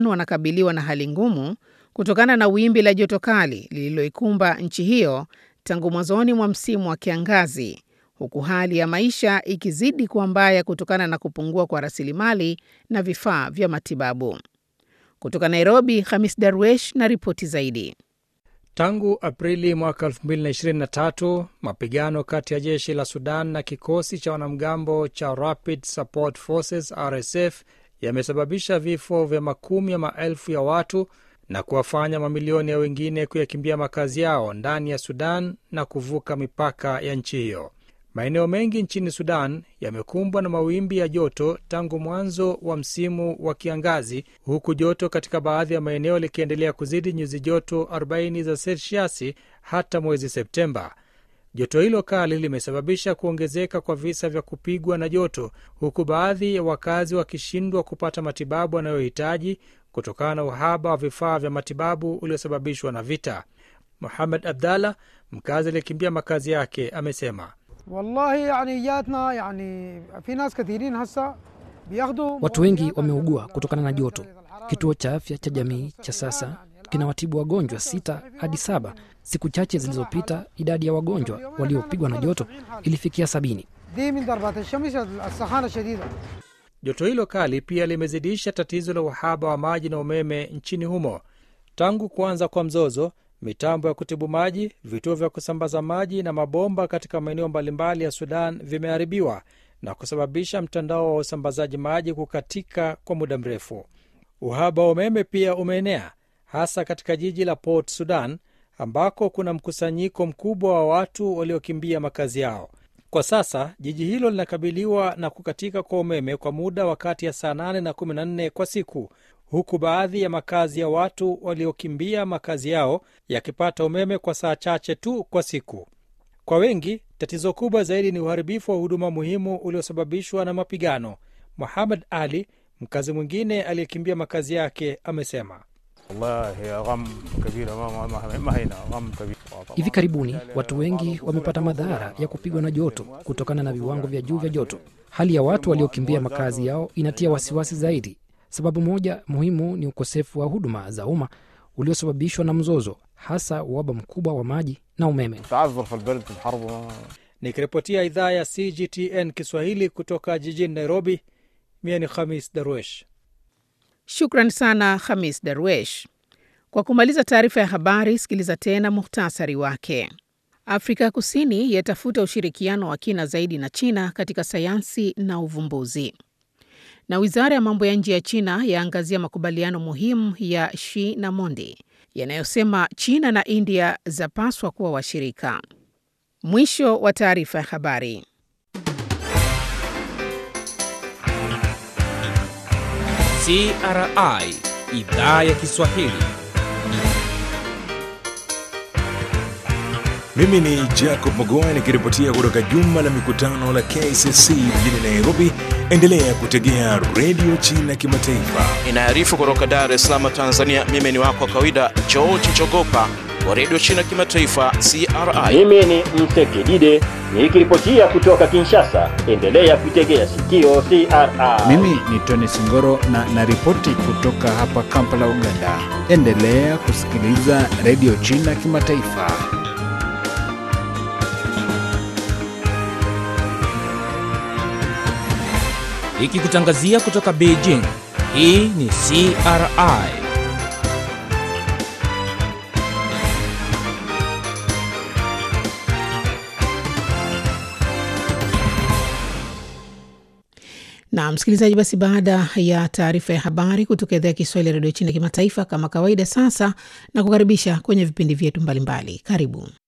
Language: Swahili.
wanakabiliwa na hali ngumu kutokana na wimbi la joto kali lililoikumba nchi hiyo tangu mwanzoni mwa msimu wa kiangazi, huku hali ya maisha ikizidi kuwa mbaya kutokana na kupungua kwa rasilimali na vifaa vya matibabu. Kutoka Nairobi, Hamis Darwesh na ripoti zaidi. Tangu Aprili mwaka 2023 mapigano kati ya jeshi la Sudan na kikosi cha wanamgambo cha Rapid Support Forces RSF yamesababisha vifo vya makumi ya maelfu ya watu na kuwafanya mamilioni ya wengine kuyakimbia makazi yao ndani ya Sudan na kuvuka mipaka ya nchi hiyo. Maeneo mengi nchini Sudan yamekumbwa na mawimbi ya joto tangu mwanzo wa msimu wa kiangazi, huku joto katika baadhi ya maeneo likiendelea kuzidi nyuzi joto 40 za selsiasi hata mwezi Septemba. Joto hilo kali limesababisha kuongezeka kwa visa vya kupigwa na joto, huku baadhi ya wakazi wakishindwa kupata matibabu wanayohitaji kutokana na uhaba wa vifaa vya matibabu uliosababishwa na vita. Muhammad Abdallah, mkazi aliyekimbia makazi yake, amesema Wallahi, yani jatna, yani, fi nas kathirin hasa biyakhdu Watu wengi wameugua kutokana na joto. Kituo cha afya cha jamii cha sasa kinawatibu wagonjwa sita hadi saba. Siku chache zilizopita idadi ya wagonjwa waliopigwa na joto ilifikia sabini. دي من ضربات الشمس السخانه الشديده Joto hilo kali pia limezidisha tatizo la uhaba wa maji na umeme nchini humo. Tangu kuanza kwa mzozo, mitambo ya kutibu maji, vituo vya kusambaza maji na mabomba katika maeneo mbalimbali ya Sudan vimeharibiwa na kusababisha mtandao wa usambazaji maji kukatika kwa muda mrefu. Uhaba wa umeme pia umeenea hasa katika jiji la Port Sudan ambako kuna mkusanyiko mkubwa wa watu waliokimbia makazi yao. Kwa sasa jiji hilo linakabiliwa na kukatika kwa umeme kwa muda wa kati ya saa 8 na 14 kwa siku, huku baadhi ya makazi ya watu waliokimbia makazi yao yakipata umeme kwa saa chache tu kwa siku. Kwa wengi, tatizo kubwa zaidi ni uharibifu wa huduma muhimu uliosababishwa na mapigano. Muhammad Ali, mkazi mwingine aliyekimbia makazi yake, amesema والله غم كبير ما ما ما هنا غم كبير Hivi karibuni watu wengi wamepata madhara ya kupigwa na joto kutokana na viwango vya juu vya joto. Hali ya watu waliokimbia makazi yao inatia wasiwasi zaidi. Sababu moja muhimu ni ukosefu wa huduma za umma uliosababishwa na mzozo, hasa uhaba mkubwa wa maji na umeme. تعذر في البلد في الحرب ما- Nikiripotia idhaa ya CGTN Kiswahili kutoka jijini Nairobi, mie ni Khamis Darwesh. Shukran sana Hamis Darwesh. Kwa kumaliza taarifa ya habari, sikiliza tena muhtasari wake. Afrika ya Kusini yatafuta ushirikiano wa kina zaidi na China katika sayansi na uvumbuzi. Na wizara ya mambo ya nje ya China yaangazia makubaliano muhimu ya Xi na Mondi yanayosema China na India zapaswa kuwa washirika. Mwisho wa taarifa ya habari. CRI idhaa ya Kiswahili. Mimi ni Jacob Mogoa nikiripotia kutoka jumba la mikutano la KCC mjini Nairobi. Endelea kutegea redio China Kimataifa. Inaarifu kutoka Dar es Salaam, Tanzania. Mimi ni wako wa kawaida George Chogopa wa redio China Kimataifa, CRI. Mimi ni Msekidide nikiripotia kutoka Kinshasa. Endelea kuitegea sikio CRI. Mimi ni Tony Singoro na naripoti kutoka hapa Kampala, Uganda. Endelea kusikiliza redio China Kimataifa. Ikikutangazia kutoka Beijing. Hii ni CRI. Na msikilizaji, basi baada ya taarifa ya habari kutoka idhaa ya Kiswahili ya redio China kimataifa, kama kawaida, sasa na kukaribisha kwenye vipindi vyetu mbalimbali. Karibu.